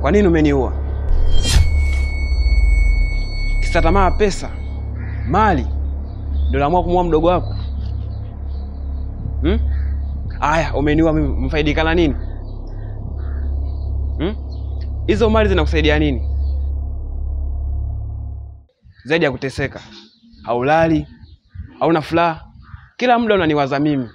Kwa nini umeniua? Kisa tamaa, pesa, mali ndio naamua kumuua mdogo wako hmm? Aya, umeniua mimi, mfaidikana nini hmm? Hizo mali zinakusaidia nini zaidi ya kuteseka? Haulali, hauna furaha, kila muda unaniwaza mimi.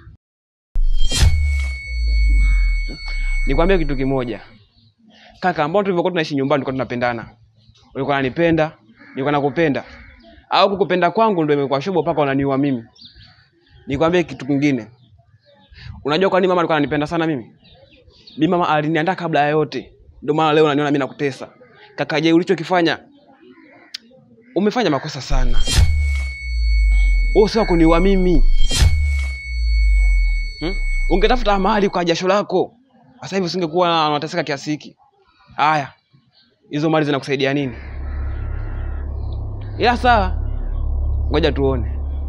Nikwambie kitu kimoja kaka, ambao tulivyokuwa tunaishi nyumbani tulikuwa tunapendana. Ulikuwa unanipenda, nilikuwa nakupenda, au kukupenda kwangu ndio imekuwa shobo mpaka unaniua mimi. Nikwambie kitu kingine, unajua kwa nini mama alikuwa ananipenda sana mimi? Mimi mama aliniandaa kabla ya yote, ndio maana leo unaniona mimi nakutesa. Kaka, je, ulichokifanya umefanya makosa sana. Wewe sio kuniua mimi hmm? Ungetafuta mahali kwa jasho lako, sasa hivi usingekuwa unateseka kiasi hiki. Haya, hizo mali zinakusaidia nini? Ila sawa, ngoja tuone.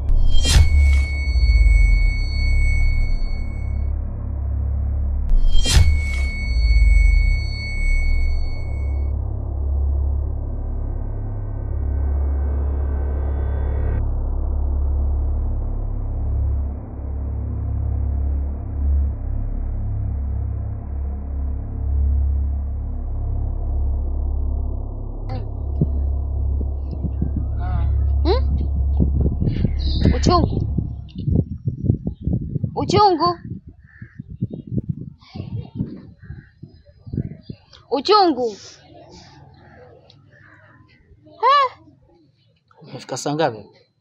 Hmm? Uchungu, uchungu, uchungu. Umefika saa ngapi?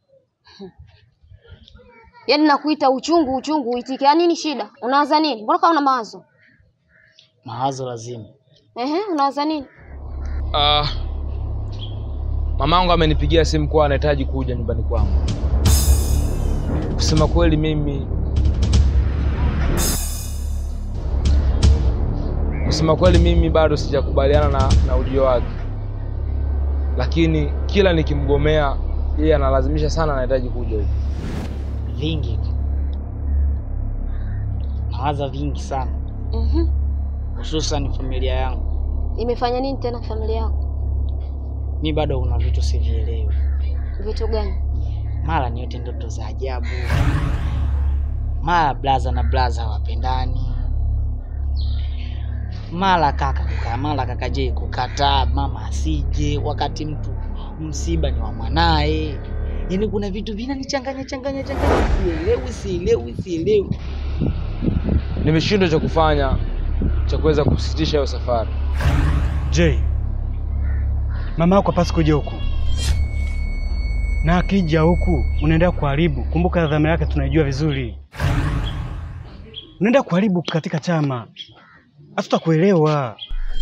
Yaani nakuita uchungu, uchungu uitike. Yaani nini shida? Unawaza nini? Mbona kama una mawazo? Mawazo lazima. Ehe, unawaza nini? Uh, mamangu amenipigia simu kuwa anahitaji kuja nyumbani kwangu. Kusema kweli, mimi kusema kweli, mimi bado sijakubaliana na, na ujio wake, lakini kila nikimgomea yeye analazimisha sana, anahitaji kuja huku. Vingi. Mawaza vingi sana, Mhm. hususan familia yangu. Imefanya nini tena familia yako? Mi bado kuna vitu sivielewi. Vitu gani? Mara niote ndoto za ajabu, mara blaza na blaza hawapendani, mara kaka kukaa, mara kaka je kukataa mama asije, wakati mtu msiba ni wa mwanaye. Yaani kuna vitu vinanichanganya changanya changanya, sielewi sielewi sielewi. Nimeshindwa cha kufanya cha kuweza kusitisha hiyo safari. J, mama yako hapasi kuja huku, na akija huku unaenda kuharibu. Kumbuka dhamira yake tunaijua vizuri, unaenda kuharibu katika chama, hatutakuelewa.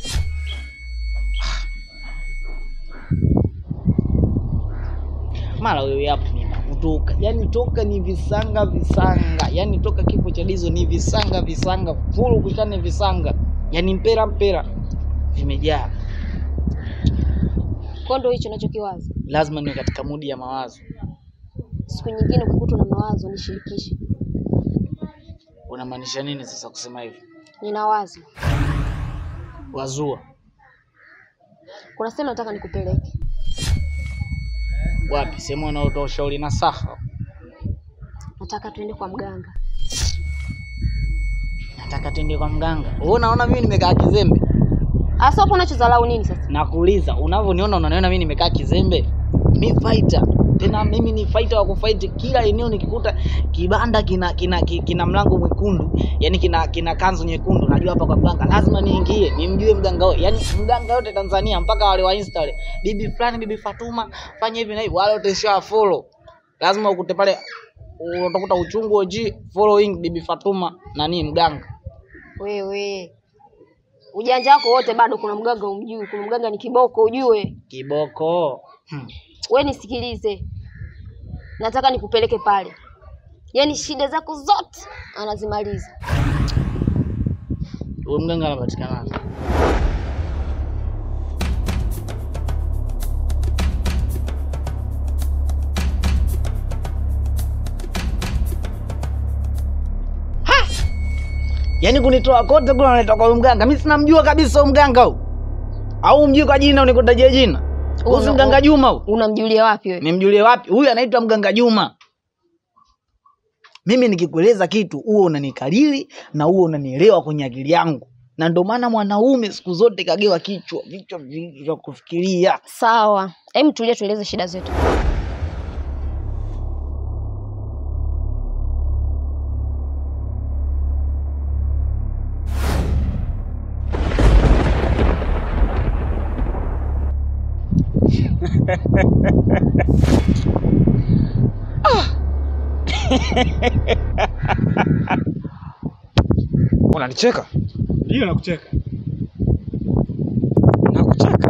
mara wewe hapo nina kutoka yani toka ni visanga visanga yani toka kifo cha Dizo ni visanga visanga fulu kushane visanga yani mpera mpera vimejaa Kwa ndo hicho nachokiwaza. lazima niwe katika mudi ya mawazo Siku nyingine ukikuta na mawazo nishirikishe. unamaanisha nini sasa kusema hivyo Nina wazo. wazua Kuna sehemu nataka nikupeleke. wapi sehemu wanaotoa ushauri na saha Nataka tuende kwa mganga. nataka tuende kwa mganga wewe unaona mimi nimekaa kizembe Asa hapo unachodharau nini sasa? nakuuliza unavyoniona unaniona mimi nimekaa kizembe mi fighter tena mimi ni fighter wa kufight kila eneo nikikuta kibanda kina kina ki- kina mlango mwekundu yani kina kina kanzu nyekundu najua hapa kwa mganga lazima niingie nimjue mganga huyo yani mganga yote Tanzania mpaka wale wa Insta wale bibi fulani bibi Fatuma fanya hivi na hivi wale wote sha follow lazima ukute pale utakuta uchungu oji following bibi Fatuma nani mganga Wewe ujanja wako wote bado, kuna mganga umjui. Kuna mganga ni kiboko, ujue. kiboko hmm. We nisikilize, nataka nikupeleke pale, yaani shida zako zote anazimaliza. huyo mganga anapatikana yaani kunitoa kote kule unaleta kwa huyu mganga mi sinamjua kabisa huyu mganga huyu au mjui kwa jina unikutajia jina Una- usi mganga juma huyu Unamjulia wapi wewe? nimjulie wapi huyu anaitwa mganga juma mimi nikikueleza kitu huo unanikariri na huo unanielewa kwenye akili yangu na ndio maana mwanaume siku zote kagewa kichwa vichwa vingi vya kufikiria Sawa. Hem, tulia tueleze shida zetu. Unanicheka? Ndio nakucheka. Nakucheka.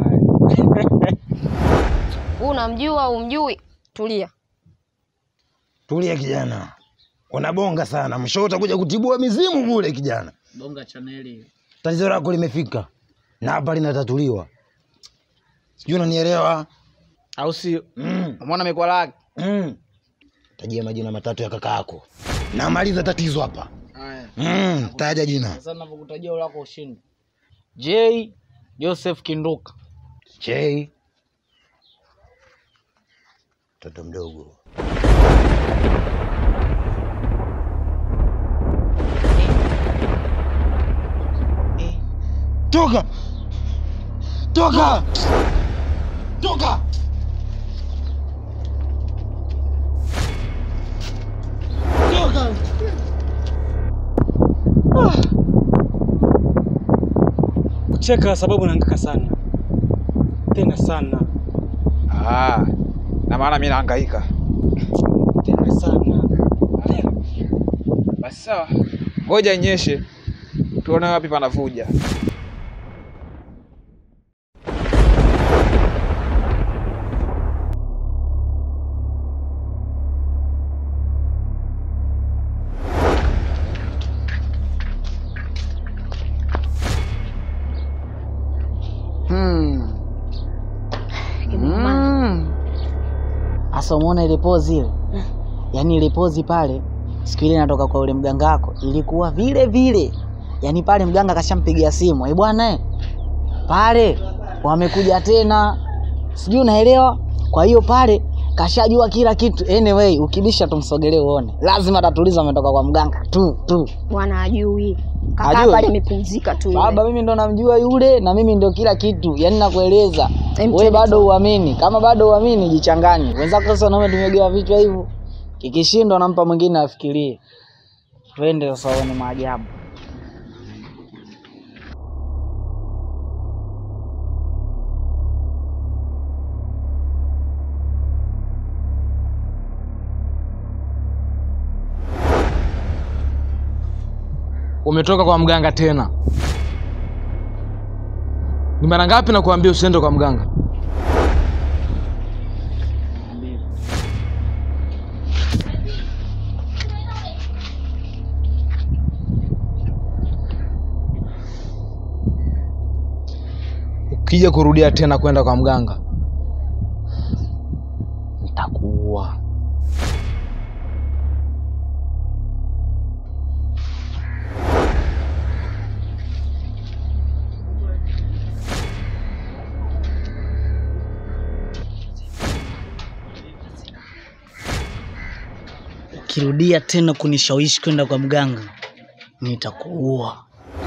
Wewe unamjua au umjui? Tulia. Tulia kijana, unabonga sana, mwisho utakuja kutibua mizimu kule kijana. bonga chaneli Tatizo lako limefika na hapa linatatuliwa, sijui unanielewa? au sio mm. umeona mikwala yake mm. Tajia majina matatu ya kaka yako, namaliza tatizo hapa. haya mm. Taja jina. sasa navyokutajia ulako ushindi j joseph kinduka J mtoto mdogo. eh. Toka, toka, toka. Toka. Kucheka sababu nahangaika sana. Tena sana. Ah, na maana mimi nahangaika. Tena sana. Basi sawa, ngoja inyeshe tuone wapi panavuja. Hmm. Mm. Asa umeona ile pozi ile? Yaani ile pozi pale siku ile natoka kwa ule mganga wako ilikuwa vile vile. Yaani pale mganga kashampigia simu. Eh bwana eh. Pale wamekuja tena. Sijui unaelewa? Kwa hiyo pale kashajua kila kitu. Anyway, ukibisha tumsogelee uone. Lazima atatuliza ametoka kwa mganga tu tu. Bwana ajui. Kaka Hajui? pale amepumzika tu. yule. Baba, mimi ndo namjua yule na mimi ndo kila kitu, yaani nakueleza Em, wewe twende bado tu. uamini. Kama bado uamini, jichanganye. Wenzako sasa wanaume tumegewa vichwa hivyo, kikishindwa nampa mwingine afikirie. Twende sasa uone maajabu. umetoka kwa mganga tena ni mara ngapi nakuambia usiende kwa mganga ukija kurudia tena kwenda kwa mganga nitakuua Ukirudia tena kunishawishi kwenda kwa mganga, nitakuua.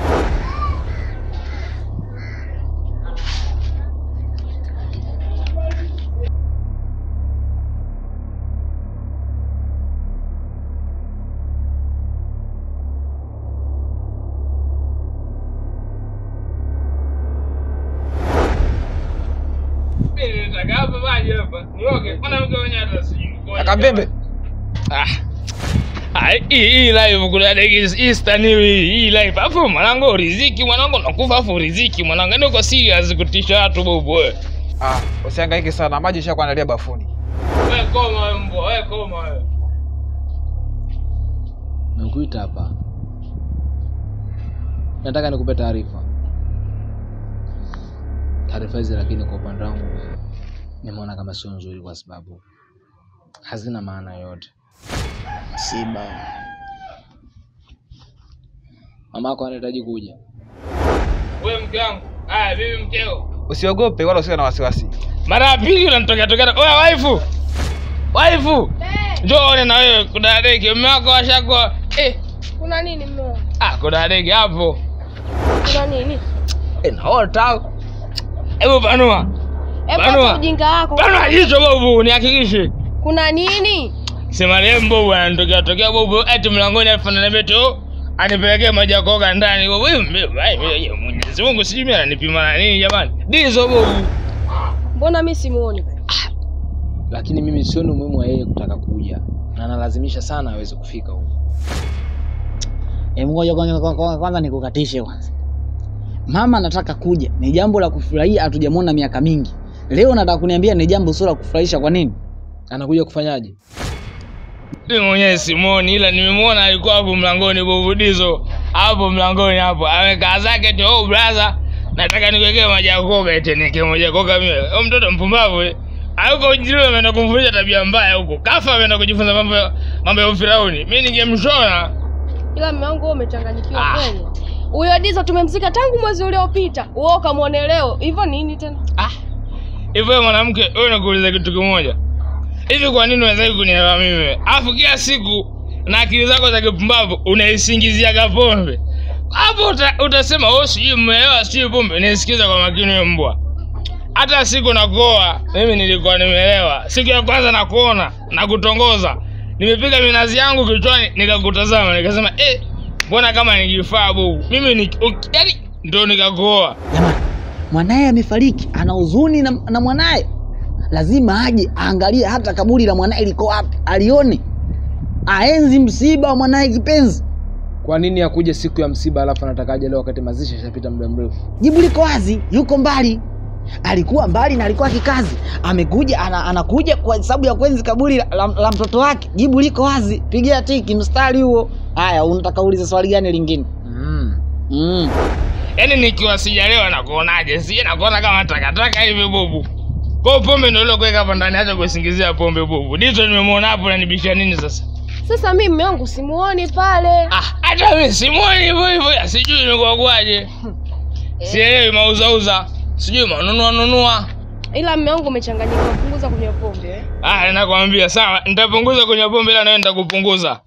Akambembe. Ah, hii hii live kuna like Easter new hii hii live. Hapo mwanangu riziki mwanangu nakufa hapo riziki mwanangu. Ndio uko serious kutisha watu bobo wewe. Ah, usihangaike sana, maji ishakuandalia bafuni. Wewe koma wewe mbwa, wewe koma wewe. nakuita hapa nataka nikupe taarifa taarifa hizi lakini kwa upande wangu nimeona kama sio nzuri kwa sababu hazina maana yoyote Siba. mama yako anahitaji kuja Wewe mke wangu. Aya mimi mkeo. usiogope wala usiwe na wasiwasi mara ya pili unanitokea tokea oya waifu waifu njoo one na wewe kudadeki mume wako washakuwa eh Kuna nini mmeo? ah kudadeki hapo Kuna nini? eh naota hebu panua Hebu Banua. acha ujinga wako. panua jicho bobu nihakikishe Kuna nini? sema leo bobu anatokea tokea bobu eti mlangoni alafu ananiambia tu anipelekee maji ya kuoga ndani bobu Eh, mbe- ai, mbe- Mwenyezi Mungu sijui mimi ananipima na nini jamani dizo bobu Mbona mimi simuoni? lakini mimi sioni umuhimu wa yeye kutaka kuja na analazimisha sana aweze kufika huko Hebu ngoja kwanza kwanza- kwanza nikukatishe kwanza. Mama anataka kuja, ni jambo la kufurahia, hatujamwona miaka mingi. Leo nataka kuniambia ni jambo sio la kufurahisha. Kwa nini? anakuja kufanyaje mimi mwenyewe simuoni ila nimemwona alikuwa hapo mlangoni bobu dizo hapo mlangoni hapo amekaa zake tu oh brother nataka nikuwekee maji ya kuoga eti niwekee maji ya kuoga mimi huyo mtoto mpumbavu eh. Hayuko ujiriwe ameenda kumfundisha tabia mbaya huko kafa ameenda kujifunza mambo ya- mambo ya ufirauni mimi ningemshona Ila mume wangu wewe umechanganyikiwa Ah. kweli. Huyo Dizo tumemzika tangu mwezi uliopita. Wewe ukamwone leo. Hivyo nini tena? Ah. Hivyo wewe mwanamke, wewe nakuuliza kitu kimoja. Hivi kwa nini unaweza kunielewa mimi? Alafu kila siku na akili zako za kipumbavu unaisingiziaga pombe. Hapo uta, utasema wewe sijui mmeelewa sijui pombe. Nisikiza kwa makini wewe mbwa. Hata siku nakuoa, mimi nilikuwa nimeelewa. Siku ya kwanza nakuona na kutongoza. Nimepiga minazi yangu kichwani nikakutazama nikasema eh, mbona kama ningefaa bubu. Mimi ni yaani ndio nikakuoa. Jamani, mwanaye amefariki, ana huzuni na, na mwanaye. Lazima aje aangalie hata kaburi la mwanaye liko wapi, alione, aenzi msiba wa mwanaye kipenzi. kwa nini akuja siku ya msiba alafu anataka aje leo wakati mazishi yashapita muda mrefu Jibu liko wazi, yuko mbali, alikuwa mbali na alikuwa kikazi, amekuja ana, anakuja kwa sababu ya kuenzi kaburi la, la, la mtoto wake. Jibu liko wazi, pigia tiki mstari huo. Haya, unataka uulize swali gani lingine? mm. Mm. yaani nikiwa sijalewa nakuonaje sije nakuona kama takataka hivi bubu kwa pombe ndio ile kuweka hapa ndani hata kusingizia pombe bubu dito nimemwona hapo nanibisha nini sasa Sasa mimi mume wangu simuoni pale. ah hata mimi simuoni hivyo hivyo ya sijui imekuwa kwaje sielewi mauzauza sijui manunua nunua Ila mume wangu umechanganyika, punguza kunywa pombe. eh. ah nakwambia sawa nitapunguza kunywa pombe ila nawe nitakupunguza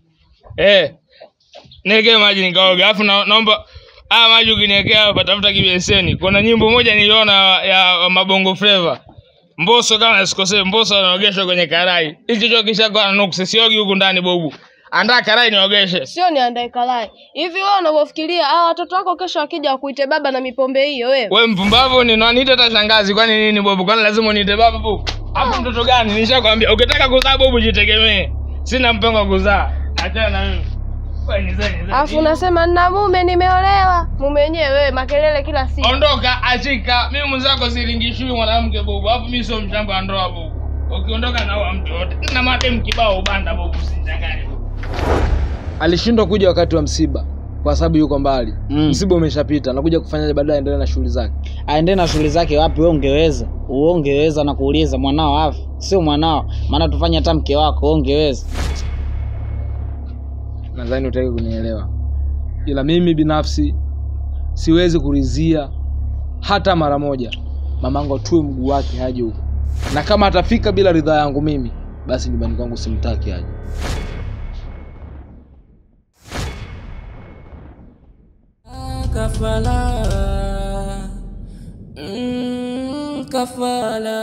eh niwekee maji nikaoga alafu na, naomba haya maji ukiniwekea hapa tafuta kibeseni kuna nyimbo moja niliona ya mabongo flava mboso kama sikosee mboso anaogeshwa kwenye karai hicho cho kishakuwa na nuksi siogi huku ndani bobu andaa karai niogeshe Sio niandae kalai. Hivi wewe unavyofikiria hao watoto wako kesho wakija wakuite baba na mipombe hiyo wewe? we mpumbavu ni niite hata shangazi kwani nini bobu kwani lazima uniite baba bobu hapo mtoto gani nishakwambia ukitaka kuzaa bobu jitegemee sina mpango wa kuzaa achana na mimi Wewe ni zeni, zeni. Alafu unasema nina mume nimeolewa. Mume wenyewe wewe makelele kila siku. ondoka achika mimi mwenzako silingishui mwanamke bobu alafu mimi sio mshamba wa ndoa bobu ukiondoka naua mtu yote na madem kibao ubanda bobu usichanganye bobu alishindwa kuja wakati wa msiba kwa sababu yuko mbali Mm. msiba umeshapita nakuja kufanyaje baadaye aendelee na shughuli zake aende na shughuli zake wapi? Wewe ungeweza, wewe ungeweza na kuuliza mwanao afi, sio mwanao, maana tufanye hata mke wako, wewe ungeweza. nadhani utaki kunielewa ila mimi binafsi siwezi kurizia hata mara moja mamangu atue mguu wake haje huko na kama atafika bila ridhaa yangu mimi basi nyumbani kwangu simtaki aje kafala mm, kafala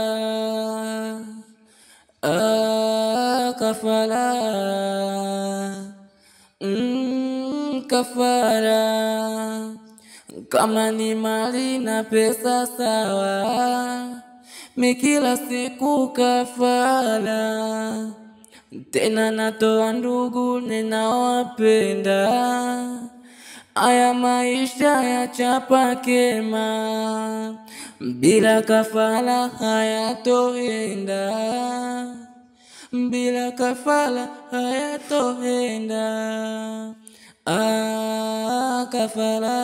ah, kafala mm, kafala kama ni mali na pesa sawa mi kila siku kafala tena natoa ndugu ninawapenda Aya maisha ya chapa kema, bila kafala hayatoenda, bila kafala hayatoenda. Ah, kafala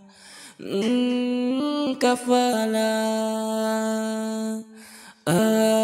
mm, kafala ah,